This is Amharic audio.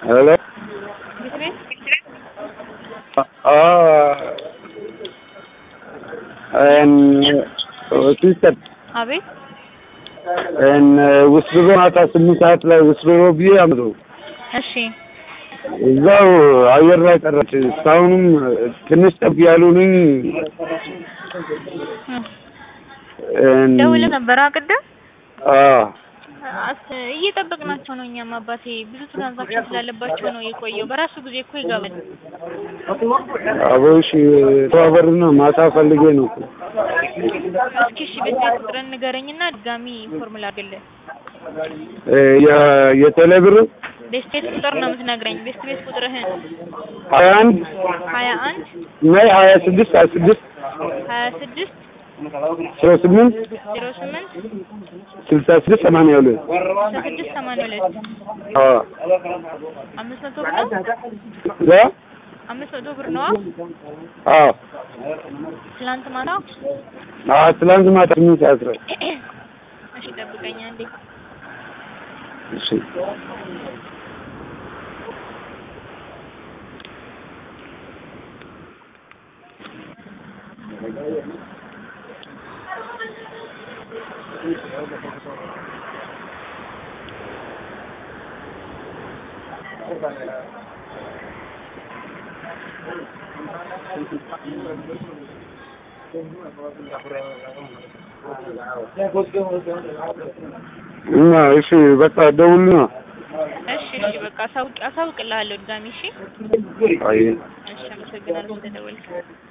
ሄሎ ቤት ቤት ሲስተር አቤት ውስብሮ ማታ ስምንት ሰዓት ላይ ውስብሮ ብዬ አምሮ እሺ እዛው አየር ላይ ቀረች። እስካሁንም ትንሽ ጠብ ያሉንኝ ደውለህ ነበር ቅድም አዎ አስ- እየጠበቅናቸው ነው። እኛም አባቴ ብዙ ትራንዛክሽን ስላለባቸው ነው የቆየው። በራሱ ጊዜ እኮ ይገባል። አቦሽ ተባበርና ማታ ፈልጌ ነው እኮ። እስኪ እሺ ቤት ቤት ቁጥርን ንገረኝና ድጋሚ ኢንፎርም ላድርግልህ። እ የ- የቴሌ ብር ቤት ቤት ቁጥር ነው የምትነግረኝ። ቤት ቤት ቁጥርህን ሀያ አንድ ሀያ አንድ ናይ ሀያ ስድስት ሀያ ስድስት ሀያ ስድስት ዜሮ ስምንት ዜሮ ስምንት ስልሳ ስድስት ሰማንያ ሁለት ስልሳ ስድስት ሰማንያ ሁለት አዎ አምስት መቶ ብር ነው። እዛ አምስት መቶ ብር ነዋ። አዎ ትላንት ማታ አዎ ትላንት ማታ ስምንት ሰዓት ላይ እሺ ጠብቀኝ አንዴ። እሺ እና እሺ በቃ ደውልና እሺ እሺ በቃ አሳውቅ አሳውቅልሃለሁ ድጋሚ እሺ። አይ እሺ አመሰግናለሁ ስለደወልክ።